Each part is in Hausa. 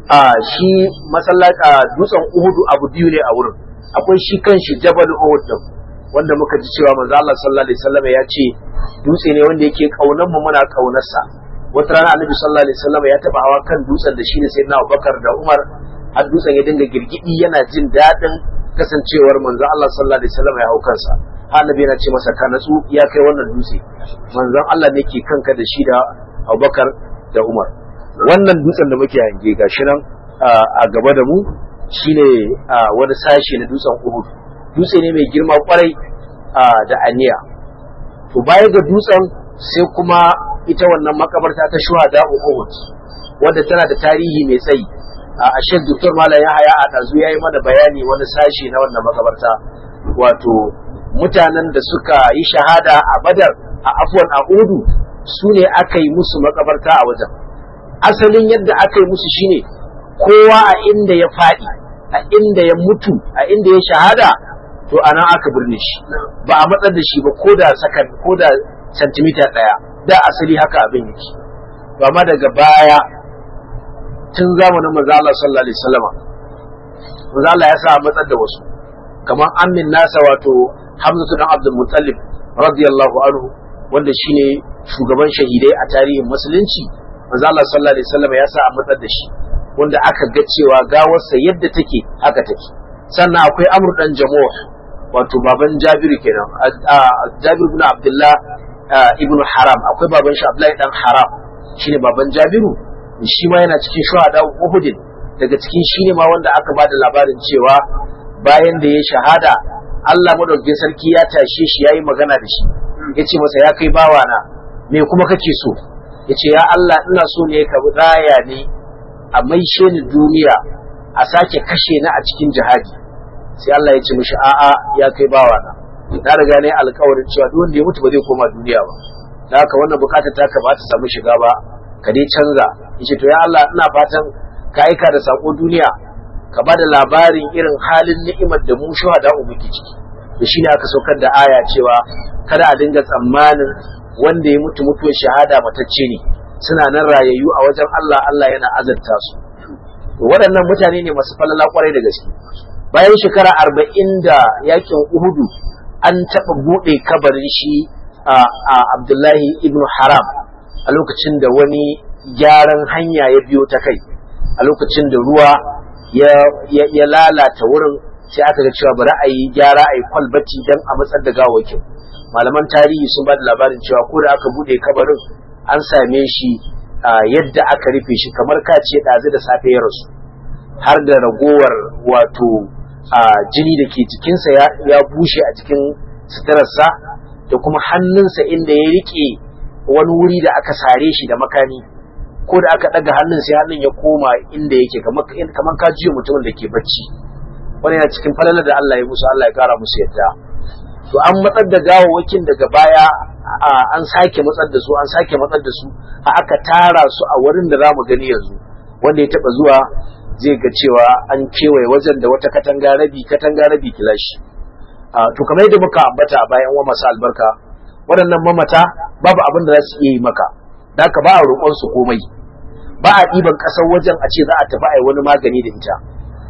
a shi masallaci dutsen Uhudu abu biyu ne a wurin akwai shi kanshi Jabal Uhud din wanda muka ji cewa manzo Allah sallallahu alaihi wasallam ya ce dutse ne wanda yake kaunan mu muna kaunarsa wata rana Annabi sallallahu alaihi wasallam ya taba hawa kan dutsen da shi ne sayyidina Abubakar da Umar har dutsen ya dinga girgidi yana jin daɗin kasancewar manzo Allah sallallahu alaihi wasallam ya hau kansa annabi yana ce masa ka natsu ya kai wannan dutse manzon Allah ne ke kanka da shi da Abubakar da Umar wannan dutsen da muke hange gashi nan a gaba da mu shine wani sashi na dutsen Uhud dutse ne mai girma kwarai da aniya to baya ga dutsen sai kuma ita wannan makabarta ta shuhada Uhud wadda tana da tarihi mai tsayi a shek doktor malam yahaya a ɗazu ya yi mana bayani wani sashi na wannan makabarta wato mutanen da suka yi shahada a badar a afwan a udu su ne aka yi musu makabarta a wajen asalin yadda aka yi musu shine kowa a inda ya faɗi a inda ya mutu a inda ya shahada to anan aka birne shi ba a matsar da shi ba ko da sakan ko da santimita ɗaya da asali haka abin yake to amma daga baya tun zamanin manzo Allah sallallahu alaihi wasallam manzo Allah ya sa matsar da wasu kamar amin nasa wato Hamzatu dan Abdul Muttalib radiyallahu anhu wanda shine shugaban shahidai a tarihin musulunci manzo Allah sallallahu alaihi wasallam ya sa a matsar da shi wanda aka ga cewa gawarsa yadda take haka take sannan akwai Amr dan Jamuh wato baban Jabiru kenan Jabir ibn Abdullah ibn Haram akwai baban shi Abdullahi dan Haram shine baban Jabiru shi ma yana cikin shuhada Uhudin daga cikin shi ne ma wanda aka bada labarin cewa bayan da ya shahada Allah madaukakin sarki ya tashe shi yayi magana da shi yace masa ya kai bawa na me kuma kake so yace ya Allah ina so ne ka raya ni a maishe ni duniya a sake kashe ni a cikin jihadi sai Allah ya ce mishi a'a ya kai bawa na na riga ne alƙawarin cewa duk wanda ya mutu ba zai koma duniya ba da haka wannan bukatar ta ka ba ta samu shiga ba ka dai canza yace to ya Allah ina fatan ka aika da sako duniya ka bada labarin irin halin ni'imar da mu shuhada muke ciki da shi ne aka saukar da aya cewa kada a dinga tsammanin wanda ya mutu mutuwar shahada matacce ne suna nan rayayyu a wajen Allah Allah yana azarta su waɗannan mutane ne masu falala kwarai da gaske bayan shekara arba'in da yakin uhudu an taɓa buɗe kabarin shi a Abdullahi ibn Haram a lokacin da wani gyaran hanya ya biyo ta kai a lokacin da ruwa ya lalata wurin sai aka ga cewa bari a yi gyara a yi kwalbati don a matsar da gawakin malaman tarihi sun ba da labarin cewa ko da aka bude kabarin an same shi yadda aka rufe shi kamar kace ɗazu da safe ya rasu har da ragowar wato jini da ke jikinsa ya bushe a jikin suturarsa da kuma hannunsa inda ya riƙe wani wuri da aka sare shi da makami ko da aka ɗaga hannun sai hannun ya koma inda yake kamar ka jiyo mutumin da ke bacci wani yana cikin falalar da Allah ya musu Allah ya kara musu yadda to an matsar da gawawakin daga baya an sake matsar da su an sake matsar da su a aka tara su a wurin da zamu gani yanzu wanda ya taba zuwa zai ga cewa an kewaye wajen da wata katanga rabi katanga rabi kilashi to kamar yadda muka ambata a bayan wa masu albarka waɗannan mamata babu abin da za su iya yi maka da haka ba a roƙon su komai ba a ɗiban ƙasar wajen a ce za a tafi a yi wani magani da ita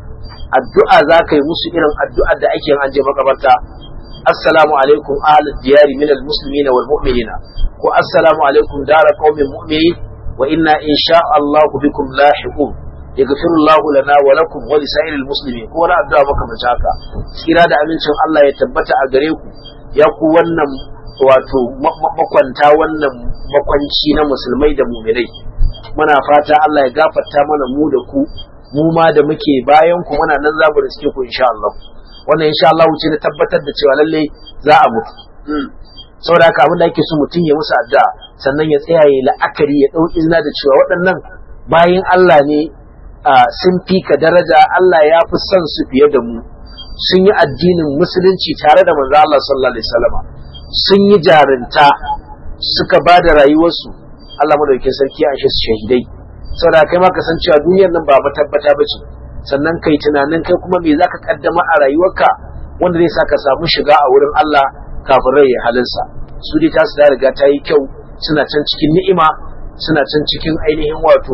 addu'a za ka yi musu irin addu'ar da ake yin an je makabarta assalamu alaikum ahlul diyari min almuslimin wal mu'minina ko assalamu alaikum dara qaumin mu'minin wa inna insha Allah bikum lahiqun yaghfiru Allah lana wa lakum wa lisa'iril muslimin ko wani addu'a makamanci haka tsira da amincin Allah ya tabbata a gare ku ya ku wannan wato makwanta wannan makwanci na musulmai da mu'minai muna fata Allah ya gafarta mana mu da ku mu ma da muke bayan ku muna nan zamu riske ku insha Allah wannan insha Allah ce na tabbatar da cewa lalle za a mutu saboda haka abin da ake so mutum ya musu addu'a sannan ya tsaya ya la'akari ya dau izina da cewa waɗannan bayan Allah ne sun fi ka daraja Allah ya fi son su fiye da mu sun yi addinin musulunci tare da manzo Allah sallallahu alaihi wasallam sun yi jarinta suka ba da rayuwarsu Allah madaukakin sarki a shi shahidai saboda kai ma ka san cewa duniyar nan ba matabbata ba ce sannan kai tunanin kai kuma me zaka kaddama a rayuwarka wanda zai sa ka samu shiga a wurin Allah kafin rai ya halinsa su dai tasu da riga ta yi kyau suna can cikin ni'ima suna can cikin ainihin wato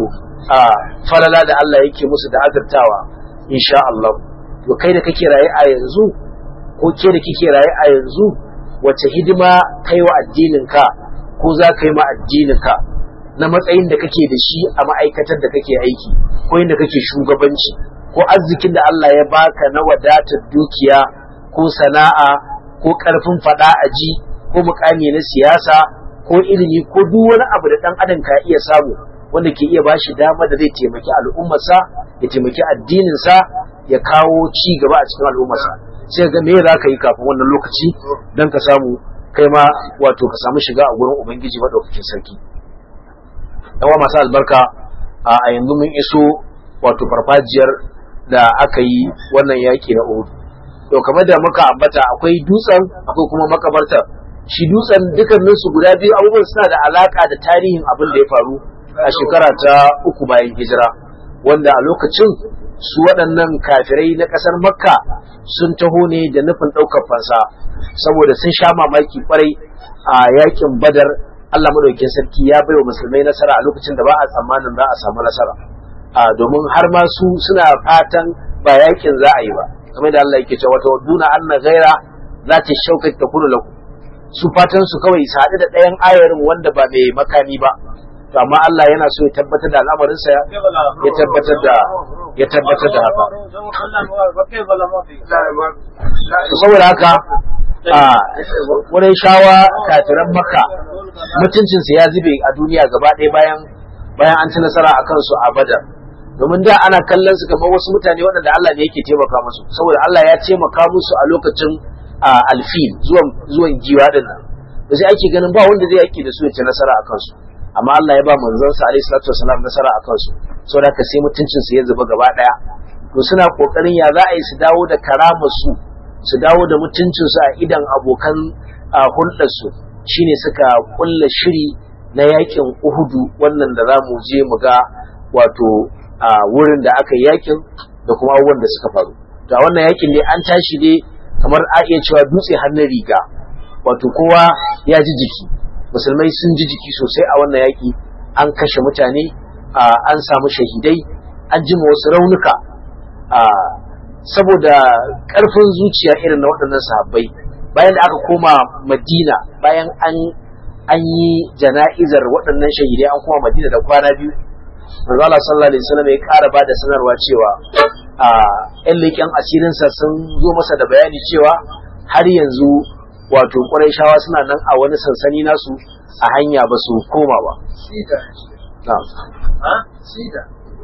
a falala da Allah yake musu da azurtawa insha Allah to kai da kake raye a yanzu ko ke da kike raye a yanzu wace hidima kai wa addinin ka ko za ka yi ma addinin ka na matsayin da kake da shi a ma'aikatar da kake aiki ko inda kake shugabanci ko arzikin da Allah ya baka na wadatar dukiya ko sana'a ko karfin fada a ji ko mukami na siyasa ko ilimi ko duk wani abu da dan adam ka iya samu wanda ke iya bashi dama da zai taimaki al'ummarsa ya taimaki addininsa ya kawo ci gaba a cikin al'ummarsa sai ga me za ka yi kafin wannan lokaci don ka samu kai ma wato ka samu shiga a gurin ubangiji madaukakin sarki yawa masu albarka a yanzu mun iso wato farfajiyar da aka yi wannan yaki na Uhud to kamar da muka ambata akwai dutsen akwai kuma makabartar shi dutsen dukkanin su guda biyu abubuwan suna da alaka da tarihin abin da ya faru a shekara ta uku bayan hijira wanda a lokacin su waɗannan kafirai na ƙasar makka sun taho ne da nufin ɗaukar fansa saboda sun sha mamaki kwarai a yakin badar Allah madaukakin sarki ya baiwa musulmai nasara a lokacin da ba a tsammanin za a samu nasara a domin har ma su suna fatan ba yakin za a yi ba kamar da Allah yake cewa wata duna anna ghaira za ta shauka ta kunu lakum su fatan su kawai su haɗu da ɗayan ayarin wanda ba mai makami ba to amma Allah yana so ya tabbatar da al'amarinsa ya tabbatar da ya tabbatar da haka saboda haka a wurin shawa kafiran maka mutuncinsa ya zube a duniya gaba ɗaya bayan bayan an ci nasara a kansu a badar domin da ana kallon su kamar wasu mutane waɗanda Allah ne yake taimaka musu saboda Allah ya taimaka musu a lokacin alfil zuwan zuwan giwa din nan da sai ake ganin ba wanda zai yaki da su ya ci nasara a kansu amma Allah ya ba manzon sa alaihi salatu wasalam nasara a kansu saboda haka sai mutuncin su ya zuba gaba ɗaya to suna kokarin ya za a yi su dawo da karamar su su dawo da mutuncin su a idan abokan hulɗar su shine suka kulla shiri na yakin Uhudu wannan da za mu je mu ga wato a wurin da aka yi yakin da kuma abubuwan da suka faru da wannan yakin ne an tashi ne kamar a iya cewa dutse hannun riga wato kowa ya ji jiki musulmai sun ji jiki sosai a wannan yaki an kashe mutane an samu shahidai an jima wasu raunuka saboda ƙarfin zuciya irin na waɗannan sahabbai bayan da aka koma madina bayan an an yi jana'izar waɗannan shahidai an koma madina da kwana biyu manzo Allah sallallahu alaihi wasallam ya ƙara bada sanarwa cewa a ƴan leƙen asirinsa sun zo masa da bayani cewa har yanzu wato Qurayshawa suna nan a wani sansani nasu a hanya ba su koma ba Sida. na'am Ha? Sida.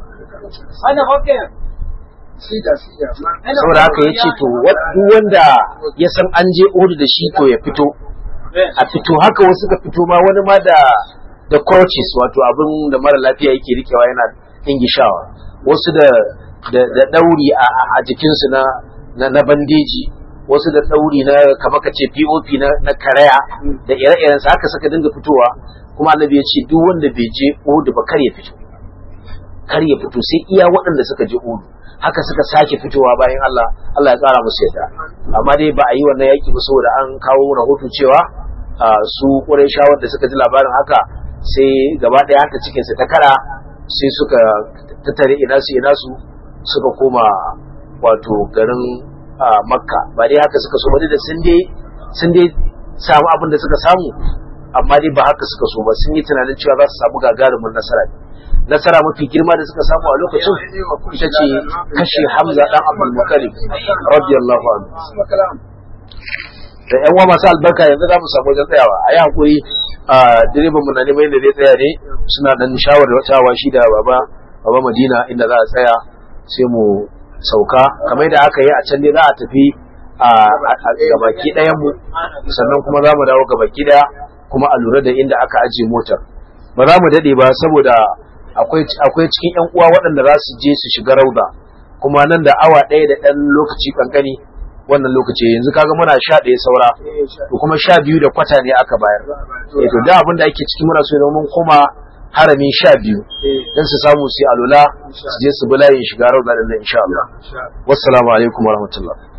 Ana hoke. Sida, sida. Ma- saboda haka ya ce to wa- duk wanda ya san an je Uhud da shi to ya fito a fito haka wasu ka fito ma wani ma da da crutches wato abin da mara lafiya yake rikewa yana ingishawa wasu da da, da dauri a, a- a jikinsu na, na na bandeji wasu da dauri na kamar ka ce POP na, na karaya da ire-iren sa haka suka dinga fitowa kuma annabi ya ce duk wanda bai je Uhud ba kar ya fito kar ya fito sai iya waɗanda suka je Uhud haka suka sake fitowa bayan Allah Allah ya tsara musu yadda amma dai ba a yi wannan yaki ba saboda an kawo rahoto cewa a, su Qurayshawa da suka ji labarin haka sai gaba ɗaya haka cikin su ta kara sai suka tattare ina su ina su suka koma wato garin a, Makka ba dai haka suka so ba dai da sun dai sun dai samu abin da suka samu amma dai ba haka suka so ba sun yi tunanin cewa za su samu gagarumin nasara ne nasara mafi girma da suka samu a lokacin ita ce kashe Hamza dan Abdul Muttalib radiyallahu anhu Asma kalam. da yan uwa masu albarka yanzu za mu samu wajen tsayawa a yi hakuri a direban mu na neman inda zai tsaya ne suna dan shawartawa shi da baba baba Madina inda za a tsaya sai mu sauka kamar da aka yi a can ne za a tafi a gabaki ɗayan mu sannan kuma za mu dawo gabaki ɗaya kuma a lura da inda aka ajiye motar ba za mu daɗe ba saboda akwai akwai cikin yan uwa waɗanda za su je su shiga rauda kuma nan da awa ɗaya da ɗan lokaci kankani wannan lokaci yanzu kaga muna sha ɗaya saura Eh, sha- to kuma sha biyu da kwata ne aka bayar eh to da abin da ake ciki muna so ya zama mun koma haramin sha biyu Eh, dan su samu su yi alula su je su bi layin shiga rauda din nan insha Allah sha- wassalamu alaikum warahmatullahi